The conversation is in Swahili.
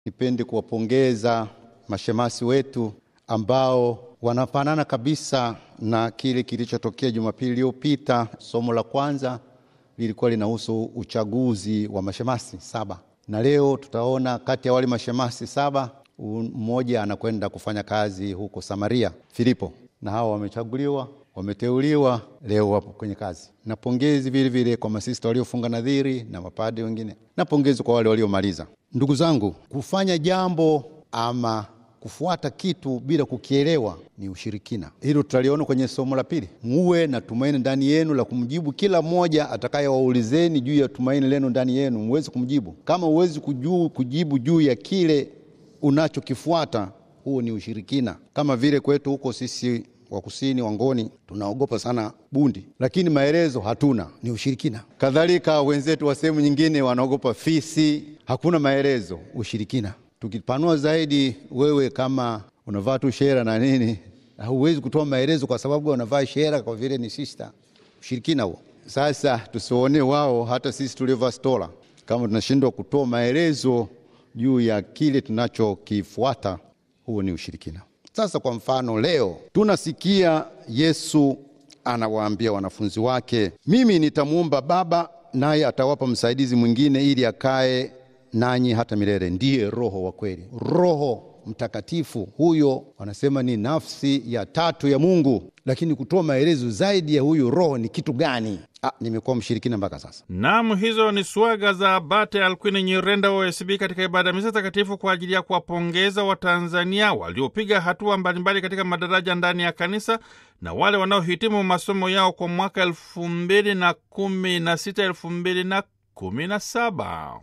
Nipende kuwapongeza mashemasi wetu ambao wanafanana kabisa na kile kilichotokea Jumapili iliyopita. Somo la kwanza lilikuwa linahusu uchaguzi wa mashemasi saba, na leo tutaona kati ya wale mashemasi saba mmoja anakwenda kufanya kazi huko Samaria, Filipo, na hawa wamechaguliwa, wameteuliwa, leo wapo kwenye kazi. Na pongezi vile vile kwa masista waliofunga nadhiri na mapade wengine, na pongezi kwa wale waliomaliza. Ndugu zangu, kufanya jambo ama kufuata kitu bila kukielewa ni ushirikina. Hilo tutaliona kwenye somo la pili. Muwe na tumaini ndani yenu la kumjibu kila mmoja atakayewaulizeni juu ya tumaini lenu ndani yenu, muweze kumjibu. Kama huwezi kujuu kujibu juu ya kile unachokifuata, huo ni ushirikina. Kama vile kwetu huko sisi wa kusini Wangoni tunaogopa sana bundi, lakini maelezo hatuna, ni ushirikina. Kadhalika wenzetu wa sehemu nyingine wanaogopa fisi, hakuna maelezo, ushirikina. Tukipanua zaidi, wewe kama unavaa tu shera na nini, huwezi kutoa maelezo kwa sababu unavaa shera kwa vile ni sista, ushirikina huo. Sasa tusione wao, hata sisi tuliovaa stola, kama tunashindwa kutoa maelezo juu ya kile tunachokifuata, huo ni ushirikina. Sasa kwa mfano, leo tunasikia Yesu anawaambia wanafunzi wake, mimi nitamwomba Baba naye atawapa msaidizi mwingine ili akae nanyi hata milele, ndiye Roho wa kweli, Roho Mtakatifu. Huyo wanasema ni nafsi ya tatu ya Mungu, lakini kutoa maelezo zaidi ya huyu Roho ni kitu gani? Ah, nimekuwa mshirikina mpaka sasa. Naam, hizo ni swaga za Abate Alkwini Nyirenda wa OSB katika ibada ya misa takatifu kwa ajili ya kuwapongeza Watanzania waliopiga hatua mbalimbali katika madaraja ndani ya kanisa na wale wanaohitimu masomo yao kwa mwaka elfu mbili na kumi na sita elfu mbili na kumi na saba.